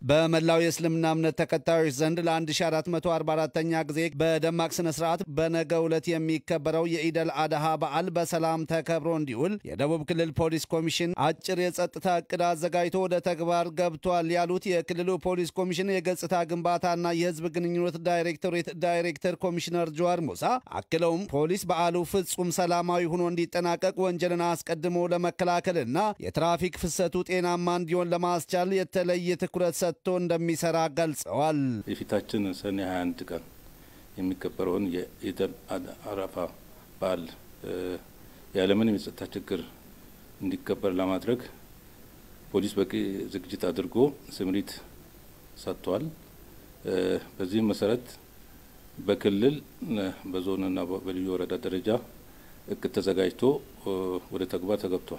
በመላው የእስልምና እምነት ተከታዮች ዘንድ ለ1444ኛ ጊዜ በደማቅ ስነ ስርዓት በነገው ዕለት የሚከበረው የኢደል አድሃ በዓል በሰላም ተከብሮ እንዲውል የደቡብ ክልል ፖሊስ ኮሚሽን አጭር የጸጥታ እቅድ አዘጋጅቶ ወደ ተግባር ገብቷል ያሉት የክልሉ ፖሊስ ኮሚሽን የገጽታ ግንባታና የህዝብ ግንኙነት ዳይሬክቶሬት ዳይሬክተር ኮሚሽነር ጀዋር ሙሳ አክለውም ፖሊስ በዓሉ ፍጹም ሰላማዊ ሆኖ እንዲጠናቀቅ ወንጀልን አስቀድሞ ለመከላከልና የትራፊክ ፍሰቱ ጤናማ እንዲሆን ለማስቻል የተለየ ትኩረት ሰጥቶ እንደሚሰራ ገልጸዋል። የፊታችን ሰኔ 21 ቀን የሚከበረውን የኢደል አረፋ በዓል ያለምንም የጸጥታ ችግር እንዲከበር ለማድረግ ፖሊስ በቂ ዝግጅት አድርጎ ስምሪት ሰጥቷል። በዚህም መሰረት በክልል በዞንና በልዩ ወረዳ ደረጃ እቅድ ተዘጋጅቶ ወደ ተግባር ተገብቷል።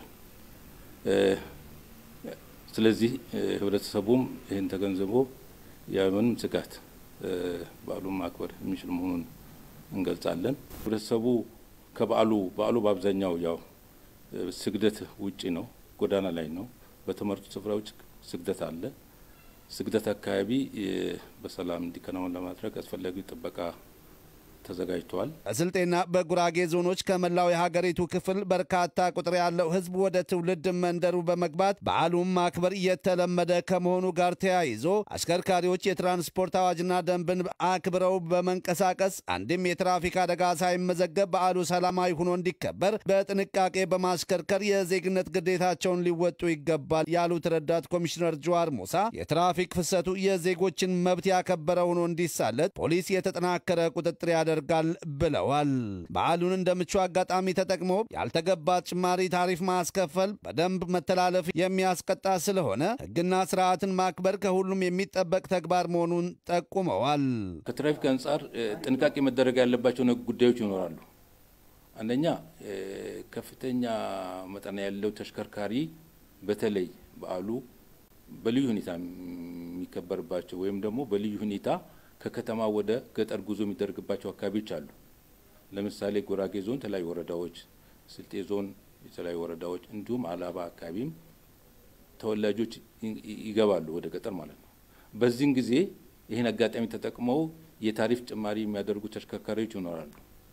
ስለዚህ ህብረተሰቡም ይህን ተገንዝቦ ያለምንም ስጋት በዓሉን ማክበር የሚችል መሆኑን እንገልጻለን። ህብረተሰቡ ከበዓሉ በዓሉ በአብዛኛው ያው ስግደት ውጪ ነው፣ ጎዳና ላይ ነው። በተመረጡ ስፍራዎች ስግደት አለ። ስግደት አካባቢ በሰላም እንዲከናወን ለማድረግ አስፈላጊው ጥበቃ ተዘጋጅተዋል። በስልጤና በጉራጌ ዞኖች ከመላው የሀገሪቱ ክፍል በርካታ ቁጥር ያለው ህዝብ ወደ ትውልድ መንደሩ በመግባት በዓሉን ማክበር እየተለመደ ከመሆኑ ጋር ተያይዞ አሽከርካሪዎች የትራንስፖርት አዋጅና ደንብን አክብረው በመንቀሳቀስ አንድም የትራፊክ አደጋ ሳይመዘገብ በዓሉ ሰላማዊ ሆኖ እንዲከበር በጥንቃቄ በማሽከርከር የዜግነት ግዴታቸውን ሊወጡ ይገባል ያሉት ረዳት ኮሚሽነር ጀዋር ሙሳ የትራፊክ ፍሰቱ የዜጎችን መብት ያከበረ ሆኖ እንዲሳለጥ ፖሊስ የተጠናከረ ቁጥጥር ያደ ያደርጋል ብለዋል። በዓሉን እንደ ምቹ አጋጣሚ ተጠቅሞ ያልተገባ ጭማሪ ታሪፍ ማስከፈል በደንብ መተላለፍ የሚያስቀጣ ስለሆነ ሕግና ስርዓትን ማክበር ከሁሉም የሚጠበቅ ተግባር መሆኑን ጠቁመዋል። ከትራፊክ አንጻር ጥንቃቄ መደረግ ያለባቸው ጉዳዮች ይኖራሉ። አንደኛ ከፍተኛ መጠን ያለው ተሽከርካሪ በተለይ በዓሉ በልዩ ሁኔታ የሚከበርባቸው ወይም ደግሞ በልዩ ሁኔታ ከከተማ ወደ ገጠር ጉዞ የሚደረግባቸው አካባቢዎች አሉ። ለምሳሌ ጉራጌ ዞን የተለያዩ ወረዳዎች፣ ስልጤ ዞን የተለያዩ ወረዳዎች እንዲሁም አላባ አካባቢም ተወላጆች ይገባሉ ወደ ገጠር ማለት ነው። በዚህን ጊዜ ይህን አጋጣሚ ተጠቅመው የታሪፍ ጭማሪ የሚያደርጉ ተሽከርካሪዎች ይኖራሉ።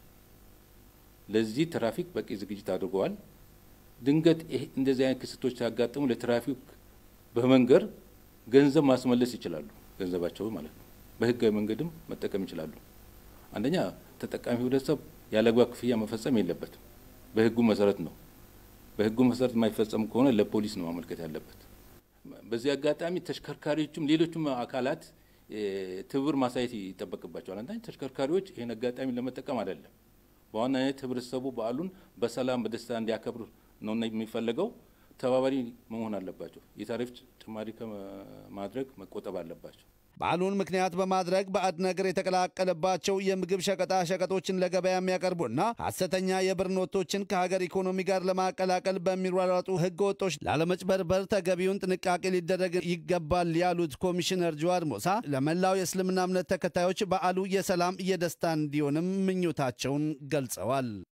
ለዚህ ትራፊክ በቂ ዝግጅት አድርገዋል። ድንገት እንደዚህ አይነት ክስቶች ሲያጋጥሙ ለትራፊክ በመንገር ገንዘብ ማስመለስ ይችላሉ፣ ገንዘባቸው ማለት ነው። በህጋዊ መንገድም መጠቀም ይችላሉ። አንደኛ ተጠቃሚ ህብረተሰብ ያለ አግባብ ክፍያ መፈጸም የለበትም። በህጉ መሰረት ነው። በህጉ መሰረት የማይፈጸም ከሆነ ለፖሊስ ነው ማመልከት ያለበት። በዚህ አጋጣሚ ተሽከርካሪዎችም ሌሎችም አካላት ትብብር ማሳየት ይጠበቅባቸዋል። አንዳንድ ተሽከርካሪዎች ይህን አጋጣሚ ለመጠቀም አይደለም፣ በዋናነት ህብረተሰቡ በዓሉን በሰላም በደስታ እንዲያከብር ነው የሚፈለገው። ተባባሪ መሆን አለባቸው። የታሪፍ ጭማሪ ከማድረግ መቆጠብ አለባቸው። በዓሉን ምክንያት በማድረግ ባዕድ ነገር የተቀላቀለባቸው የምግብ ሸቀጣ ሸቀጦችን ለገበያ የሚያቀርቡና ሐሰተኛ የብር ኖቶችን ከሀገር ኢኮኖሚ ጋር ለማቀላቀል በሚሯሯጡ ህገ ወጦች ላለመጭበርበር ተገቢውን ጥንቃቄ ሊደረግ ይገባል ያሉት ኮሚሽነር ጀዋር ሙሳ ለመላው የእስልምና እምነት ተከታዮች በዓሉ የሰላም የደስታ እንዲሆንም ምኞታቸውን ገልጸዋል።